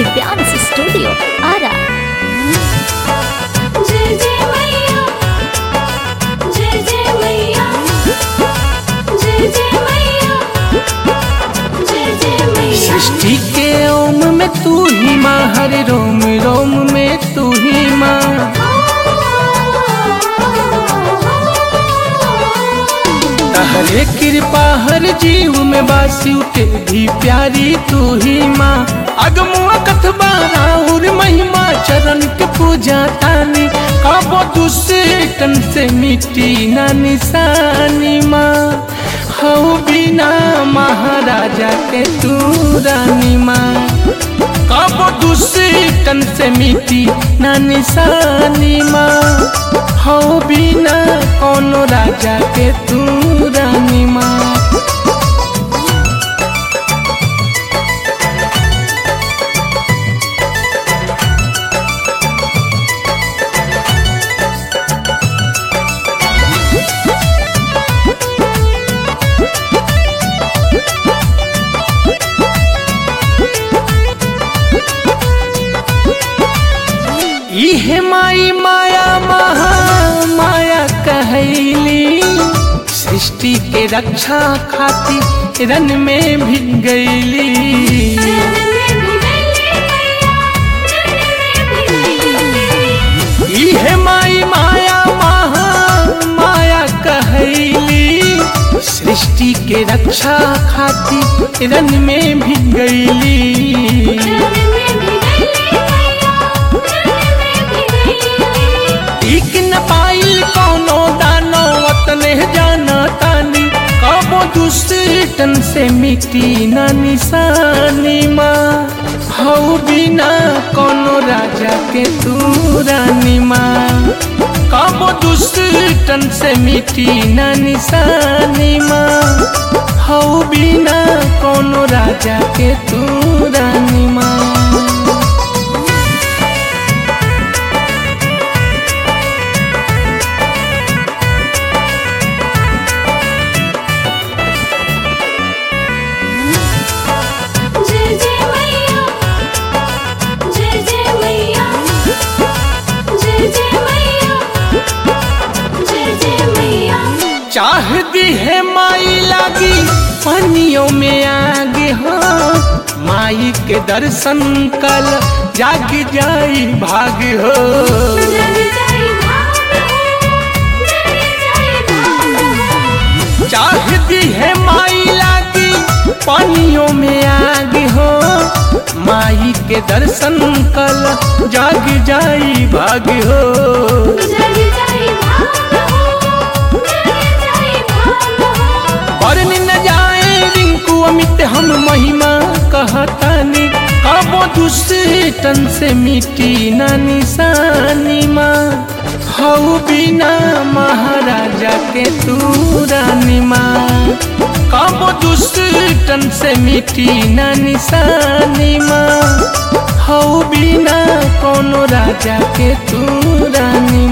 Divyansh studio Ara जय जय मैया जय जय मैया जय जय मैया जय जय मैया सृष्टि के ओम में तू ही माँ हर रोम रोम में तू ही माँ तहरे कृपा हर जीव में बासी के भी प्यारी तू ही माँ अगमुआ कथबा राहुल महिमा चरण के पूजा तानी काबो दूसरे तन से मिट्टी ना निशानी माँ हऊ बिना महाराजा के तू रानी माँ काबो दूसरे तन से मिट्टी ना निशानी माँ हो बिना कोनो राजा के तू रानी माँ इहे माई माया महा माया कहैली सृष्टि के रक्षा खातिर रन में भी गईली इहे माई माया महा माया कहैली सृष्टि के रक्षा खातिर रन में भी गईली ठीक न पाइल कोनो दानो वतने जाना तानी कबो दूसरे तन से मिट्टी न निशानी माँ हऊ बिना कोनो राजा के तू रानी माँ कबो दूसरे तन से मिट्टी न निशानी माँ हऊ बिना कोनो राजा के तू रानी माँ जय जय मैया जय जय मैया जय जय मैया जय जय मैया चाह दी है माई लागी पानियों में आगे हो माई के दर्शन कल जाग जाई भाग हो जग जाई भाग जग जाई भाग चाह दी है माई लागी पानियों में आगे हो माई के दर्शन कल जाग जाई भाग हो जग जाई भाग जग जाई भाग बरन न जाए रिंकू अमित हम महिमा कहतानी कबो दूसरे तन से मिट्टी न निशानी माँ हऊ बिना महाराजा के तू रानी माँ कबो दूसरे तन से मिट्टी न निशानी माँ हऊ बिना कोनो राजा के तू रानी